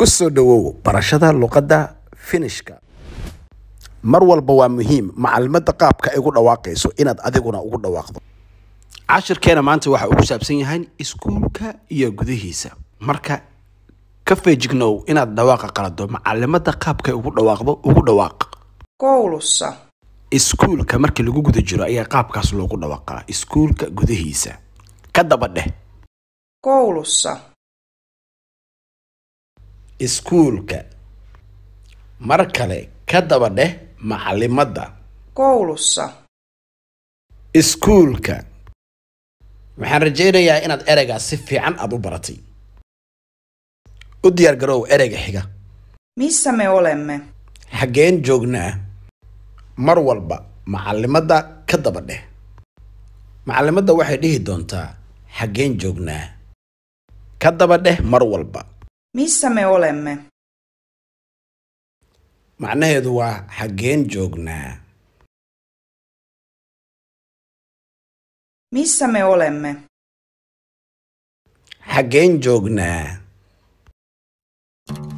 ku soo dhowow barashada luqadda finishka mar walba waa muhiim macalimadda qaabka ay ugu dhawaaqayso inaad adiguna ugu dhawaaqdo cashirkeena maanta waxa uu ku saabsan yahay iskuulka iyo gudihiisa marka ka feejignow inaad dhawaaqa qalado macalimadda qaabka ay ugu dhawaaqdo ugu dhawaaq koulussa, iskuulka markii lagu guda jiro ayaa qaabkaas loogu dhawaaqaa iskuulka gudihiisa ka daba dheh koulussa, iskuulka mar kale ka daba dheh macalimadda koulussa, iskuulka waxaan rajaynayaa inaad ereygaas si fiican aad u baratay u diyaar garow ereyga xiga missä me olemme? xaggeen joognaa mar walba macalimadda ka daba dheh macalimadda waxay dhihi doontaa xaggeen joognaa ka daba dheh mar walba Missä me olemme? macnaheedu waa xaggeen joognaa Missä me olemme? xaggeen joognaa